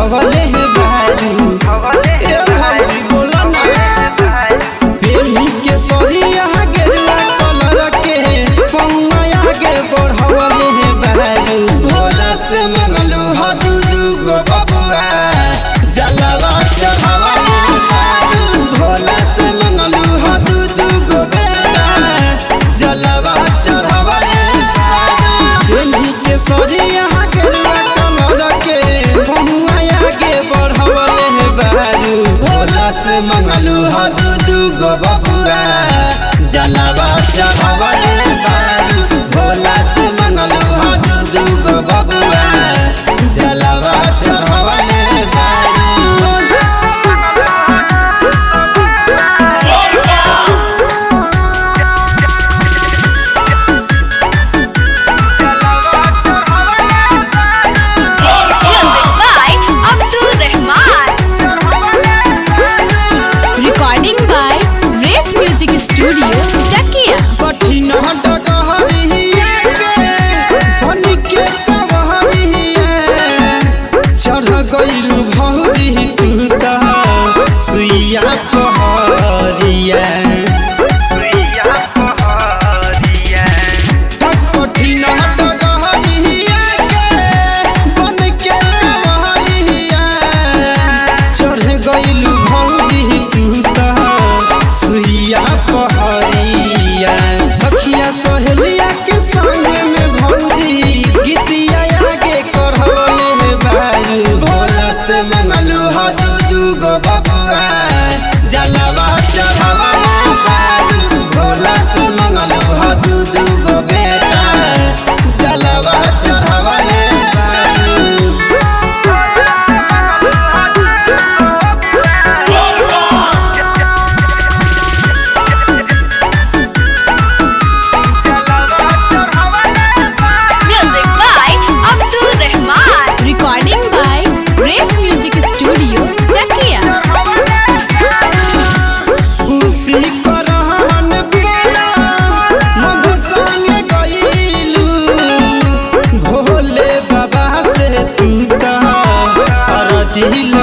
बढ़वले बारू ए भौजी बोला ना बेली के सरिया गेरुआ कलर के पौआ आगे बढ़वले बारू भोला से मंगलू ह दू दू गो बबुआ जलवा चढ़वले बारू भोला से मंगलू ह दू दू गो बेटा जलवा चढ़वले बारू बेली के सरिया गेरुआ कलर के पौआ आगे बढ़वले बारू भोला से मंगलू ह दू दू गो बबुआ जलवा चढ़वले बारू भोला से मंगलू ह दू दू गो बबुआ जलवा चढ़वले बारू Music by Abdul Rahman. Recording by Race Music Studio, Chakia. कठिन डगहरिया के बनी के कवहरिया चढ़ गइलू भौजी तू त सुइया पहरिया कठिन डगहरिया के बन के कवहरिया चढ़ गइलू भौजी तू त सुइया पहरिया सखिया सहेलिया के संग में भौजी गीतिया आगे करवले बारू भोला से मंगलू ह दू दू गो बबुआ जलवा चढ़वले बारू भोला से मंगलू ह दू दू गो बेटा जलवा चढ़वले बारू Music by Abdul Rahman. Recording by Race Music Studio, Chakia. खुशी करहन बोला मधु संग गइलू भोले बाबा से तू त अरजी